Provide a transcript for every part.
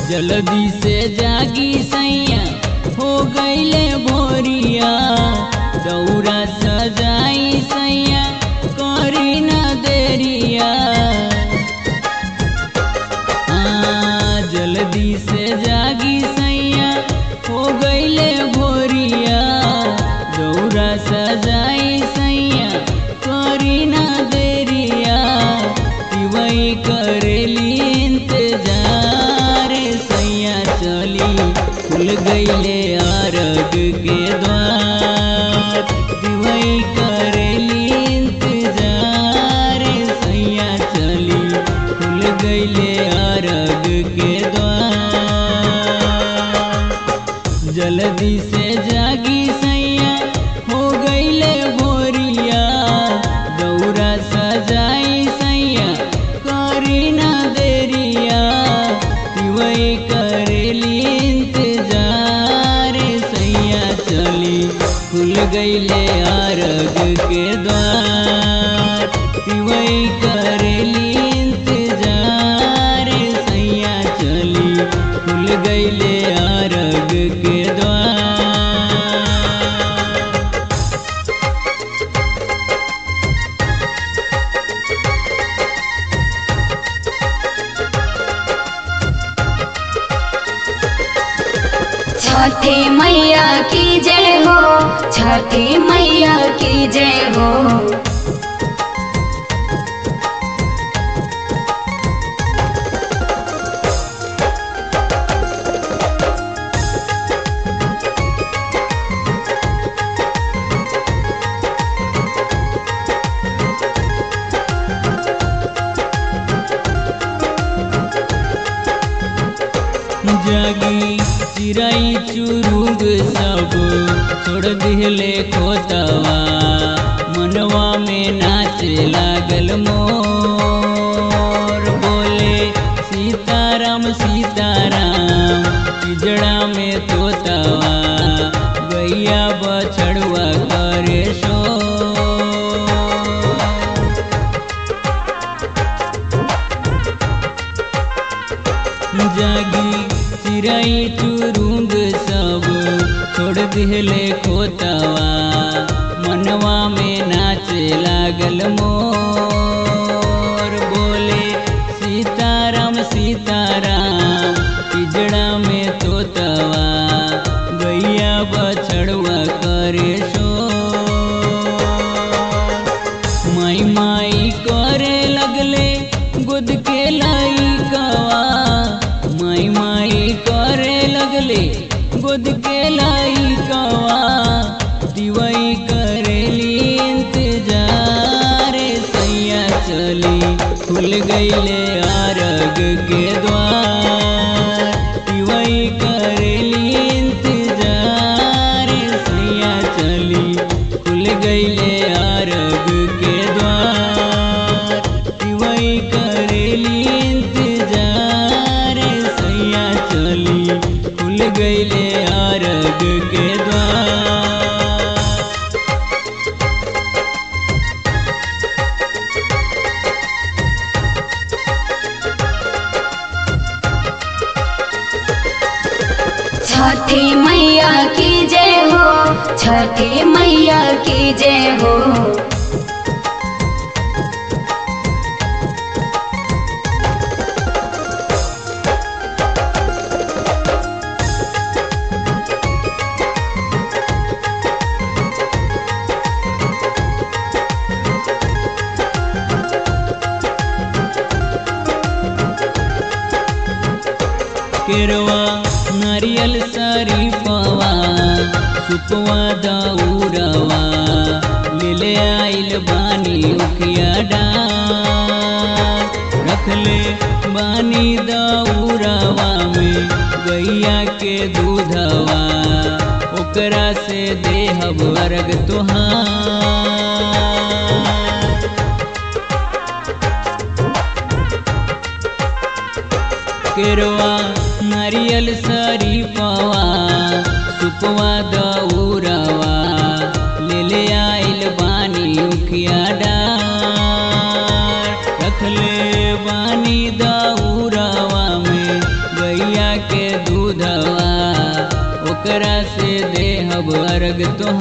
जल्दी से जागी सैया हो गईले भोरिया दौरा सजाई सैया करी ना देरिया हाँ, जल्दी से जागी सैया हो गईले भोरिया दौरा सजाई सैया करी ना देरिया वही करेली इंतजार सैया चली खुल गईले आरग के द्वार वही करेली इंतजार सैया चली खुल गईले आरग के द्वार जल्दी से जागी सैया हो गईले भोरिया दौरा सजाई सैया करी ना देरिया वही करेली इंतजार सैया चली खुल गईले आरग के द्वार वही करेली इंतजार सैया चली खुल गईले आरग के द्वार छठी मैया की जय हो छठी मैया की जय हो जागी चिराई चुरुग सब छोड़ दिले खोतवा मनवा में नाचे लागल मोर बोले सीताराम सीताराम पिजड़ा में तोतवा गैया बछड़ुआ करे शोर जागी चिराई चुरुंग सब छोड़ दिले खोतवा मनवा में नाचे लागल मोर बोले सीताराम सीताराम पिजड़ा में तोतवा गैया बछड़ुआ करे शोर माई माई करे लगले गुद के लाई कवा माई माई करे लगले गुद के लाई कवा दिवाई करेली इंतजार सैया चली खुल गईले आरग के द्वार दिवाई करेली इंतजार सैया चली खुल गईले आरग के द्वार वही करेली इंतजार सैया चली खुल गईले आरग के द्वार छठी मैया की जय हो छठी मैया की जय हो केरवा नारियल सारी पवा सुपवा दौरवा ले आइल बानी उखिया डार रखले बानी दौरवा में गैया के दूधवा ओकरा से देहब अर्घ तुहार केरवा नारियल सारी पवा सुपवा दौरवा ले ले आइल बानी उखिया डार रखले बानी दौरवा में गैया केकरा से देहब अर्घ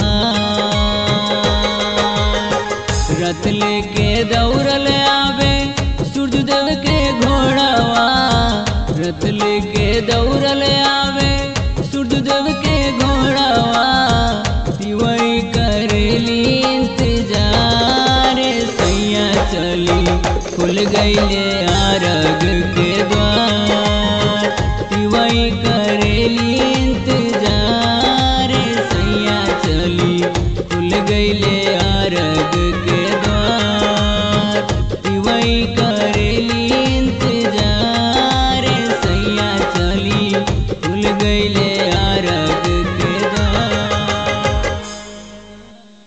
तुहार रथ लेके दौड़ल आवे सूर्यदेव के घोड़ावा रथ लेके दौड़ल आवे सूर्यदेव के घोड़ावा तिवई करेली इंतजार सैया चली खुल गईले